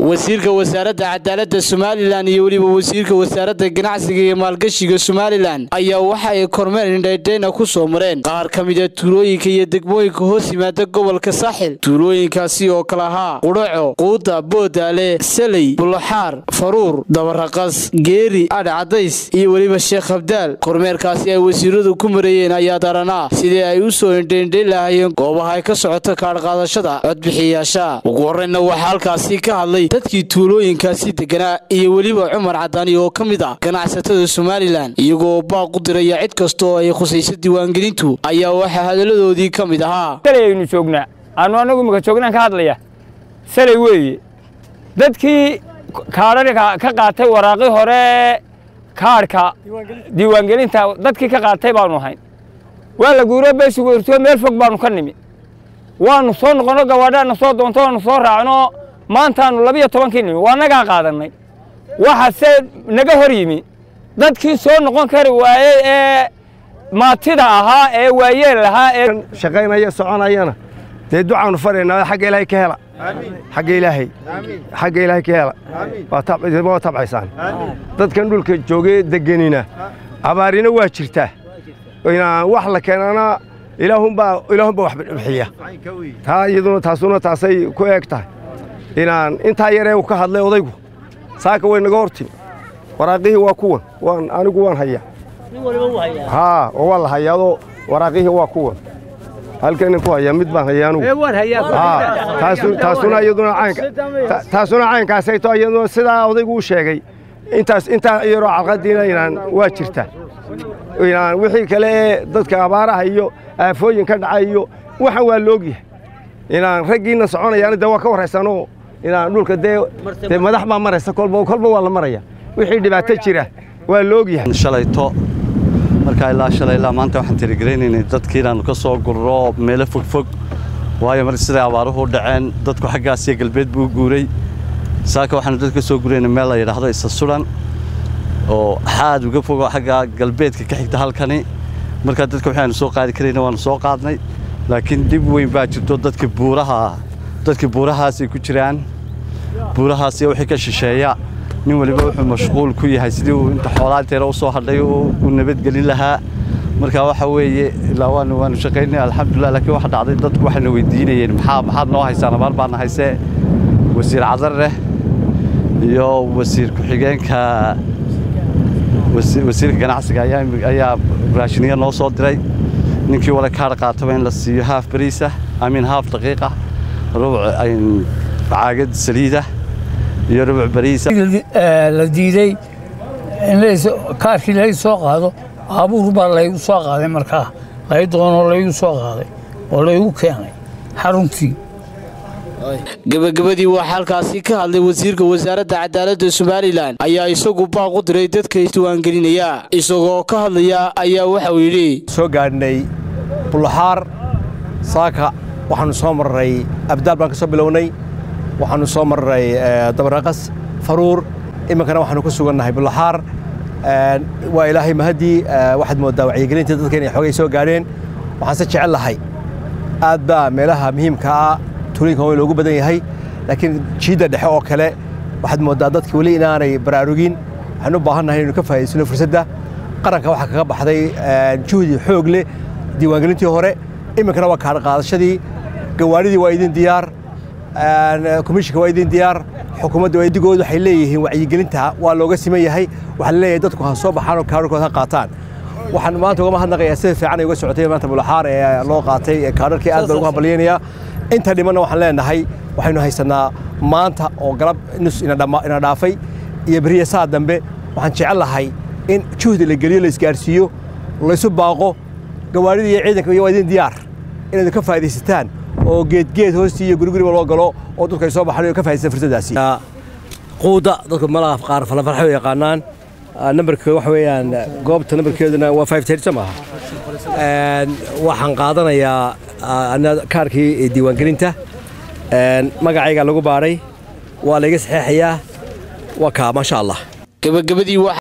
wasiirka wasaaradda cadaaladda somalilan iyo weliba wasiirka wasaaradda ganacsiga iyo maalgashiga somalilan ayaa waxa ay kormeer indhaydhayna ku soo mareen qaar ka mida tuulooyinka iyo degmooyinka hoos yimaada gobolka saaxil tuulooyinkaasi oo kale ahaa qudhaco quuda boodaale saley bulaxaar faruur dabaraqas geeri adh cadays iyo weliba sheekh habdaal kormeerkaasi ay wasiiradu ku mareeyeen ayaa daranaa sidii ay u soo indhaindhayn lahaayeen goobaha ay ka socoto kaadhqaadashada codbixiyayaasha ugu horreynna waxaa halkaasi ka hadlay dadkii tuulooyinkaasi deganaa iyo weliba cumar cadaani oo ka mid ah ganacsatada somalilan iyagoo baaq u diraya cid kasta oo ay khusayso diiwaangelintu ayaa waxaa hadalladoodii ka mid ahaa salay aynu joognaa aanu anagu imika joognaan ka hadlaya salay weeye dadkii kaadhadhka ka qaatay waraaqii hore kaadhka diiwaangelinta dadkii ka qaatay baanu ahayn waa la guuro beesigu irtoo meel fog baanu ka nimi waanu soo noqono gawaadhaana soo doonto waanu soo raacno maantaanu labiyo tobankii nimi waa nagaa qaadannay waxase naga hor yimi dadkii soo noqon kari waayey ee maatida ahaa ee waayeel ahaa ee shaqaynaya soconayana dee ducaanu faraynaa xagga ilaahay ka hela xagga ilaahay xagga ilaahay ka hela waa tabcaysaan dadkan dhulka joogee deganina abaarina waa jirtaa inaan wax la keenana ilaahunbaa ilaahunbaa wax bixiya taa iyaduna taasuna taasay ku eeg tahay inaan intaa yaree uu ka hadlay odaygu saaka way naga hor timi waraaqihii waa kuwan waan anigu waan hayaa haa oo waa la hayaadoo waraaqihii waa kuwan halkanin ku hayaa mid baan hayaa anugu taasuna iyaduna caynka taasuna caynkaasay to iyaduna sidaa odaygu u sheegay intaas intaa yaroo calqadiina inaan waa jirta inaan wixii kale ee dadka abaaraha iyo aafooyin ka dhacay iyo waxan waa loogyahay inaan raggiinna soconayaana dee waa ka warraysanoo inaan dhulka dee dee madax baa maraysa kolba kolba waa la maraya wixii dhibaato jira waa loogyahay shalayto markaa ilaa shalay ilaa maanta waxaan tirigelinaynay dadkii inaannu ka soo gurro meelo fogfog waayo mar siday abaaruhu u dhaceen dadku xaggaas iyo galbeed buu u guuray saaka waxaanu dad ka soo guraynay meel la yidhaahdo isa sulan oo xaad uga fogo xagga galbeedka ka xigta halkani markaa dadka waxaanu soo qaadi karayna waannu soo qaadnay laakiin dhib weyn baa jirto dadka buuraha dadkii buurahaasay ku jiraan buurahaas iyo wixii ka shisheeya nin waliba wuxuu mashquul ku yahay sidii uu inta xoolaanteena u soo hadhay u nabadgelin lahaa marka waxa weeye ilaa waanu waanu shaqaynay alxamdulilah laakiin waxa dhacday dadku waxayna weydiinayeen maxaa maxaad noo haysaan abaar baana haysee wasiir cadarreh iyo wasiir ku-xigeenka wasiirka ganacsiga ayaa raashiniya noo soo diray ninkii wala kaadh qaataba in la siiyo haaf bariisa amiin haaf daqiiqa rubuc caagad saliida iyo rubuc bariisa la diiday in kaarkii laga soo qaado baabuur baa laygu soo qaaday markaa lay doonoo laygu soo qaaday oo laygu keenay xaruntii gebagabadii waxaa halkaasi ka hadlay wasiirka wasaaradda cadaaladda somalilan ayaa isagu baaq u diray dadka isdiiwaangelinaya isagoo ka hadlaya ayaa waxauu yidhi soo gaadhnay bulaxaar saaka waxaannu soo marray abdaal baan ka soo bilownay waxaannu soo marray dabaraqas faruur iminkana waxaannu ku sugannahay bulaxaar waa ilaahay mahaddii waxaad mooddaa wacyigelinta dadka inay xoogay soo gaadheen waxaanse jecel lahay aad baa meelaha muhiimka ah tuulinka waa loogu badan yahay laakiin jiidda dhexe oo kale waxaad mooddaa dadki weli inaanay baraarugin waxaan u baahannahay inaynu ka faa'idaysano fursadda qaranka waxaa kaga baxday juhdi xoog leh diiwaangelintii hore iminkana waa kaadh qaadashadii gawaadhidii waa idin diyaar komishinka waa idin diyaar xukuumadda digoodu waxay leeyihiin wacyigelinta waa looga siman yahay waxaa la leeyahay dadku ha soo baxaan oo kaadharkooda ha qaataan waxaan maanta uga mahadnaqayaa sida fiican ay uga socotay maanta bulaxaar ee loo qaatay kaadharkii aad baan ugu hambalyaynayaa inta dhimanna waxaan leenahay waxaynu haysannaa maanta oo galab nus ina dhaafay iyo beriya saa dambe waxaan jecel lahay in juhdi la geliyo la isgaarsiiyo laysu baaqo gawaadhida iyo ciidanka iyo waa idin diyaar inaad ka faa'iidaysataan oo geedgeed hoostii iyo guriguriba loo galo oo dadku ay soo baxaan oo ka faa'idaystaan fursaddaasi quuda dadku malaha qaar falanfarxay u yaqaanaan nambarkeedu waxa weeyaan goobta nambarkeeduna waa five thirty soo maaha waxaan qaadanayaa kaarkii diiwaangelinta magacayga lagu baadhay waa layga saxeexayaa waa kaa maasha allah gebagabadii